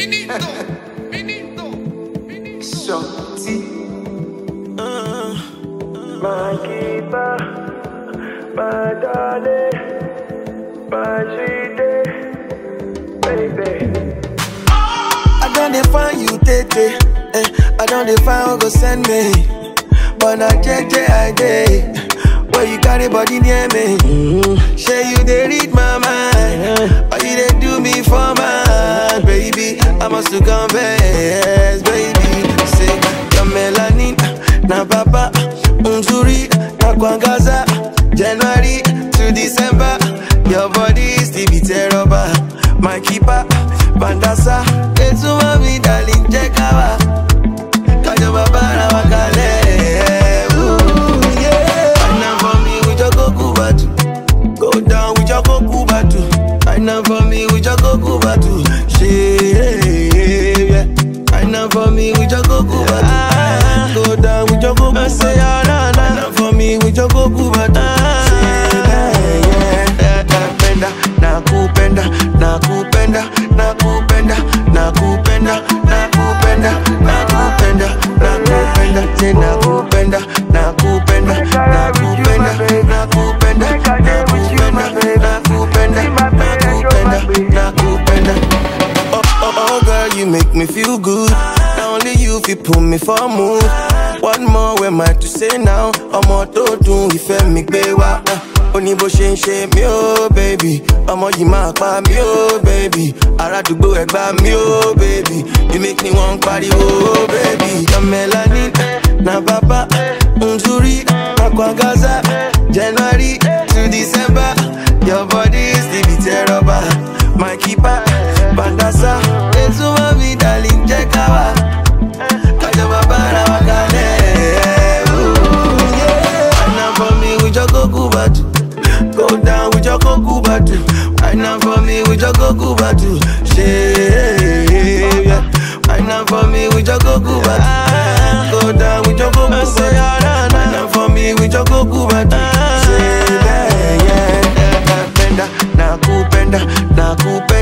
Finito, finito, finito. Shorty. My keeper, my darling, my sweetie, baby. I don't define you, Tete. Eh, I don't define who go send me. But na JJ I day. Where you carry body near me. Mm-hmm. Say you they read my mind. Or you they do me for mine, baby. I must to confess, baby. Say your melanin, na papa, unzuri, na kwangaza. January to December, your body still be terrible. My keeper, bandasa, etuma mi darling, check out. Kajo babara wakale. Ooh, yeah. Right now for me, we just go Kubatu. Go down, we just go Kubatu. Right now for me, we just go Kubatu. Shit, yeah. Right now for me, we just go Kubatu. Go down, we just go Kubatu. Right now for me, we just go Kubatu. Shit, yeah, yeah. Nakupenda, nakupenda, nakupenda, nakupenda, nakupenda, nakupenda, nakupenda, nakupenda, say nakupenda, nakupenda, nakupenda, nakupenda, nakupenda, nakupenda, nakupenda, nakupenda. Oh, oh, oh, girl, you make me feel good. Now only you fi put me for a move. One more, where am I to say now? Ọmọ tó dùn ìfẹ́ mi gbé wá. Ó ní bó ṣe ń ṣe mí ó, baby. Ọmọ yìí máa pa mí ó, baby. Arádùgbò ẹ̀ gbà mí ó, baby. You make me wan pariwo, baby. Your melanin, na bàbá, nzuri, na kwangaza. January to December, your body still be terrible. My keeper, bandasa, etuma mi darling, check out. Kajo babara wakale. Ooh, yeah. Right now for me, we just go Kubatu. Go down, we just go Kubatu. Right now for me, we just go Kubatu. Shit, yeah. Right now for me, we just go Kubatu. Go down, we just go Kubatu. Right now for me, we just go Kubatu. Shit, yeah, yeah. Nakupenda, nakupenda, nakupenda.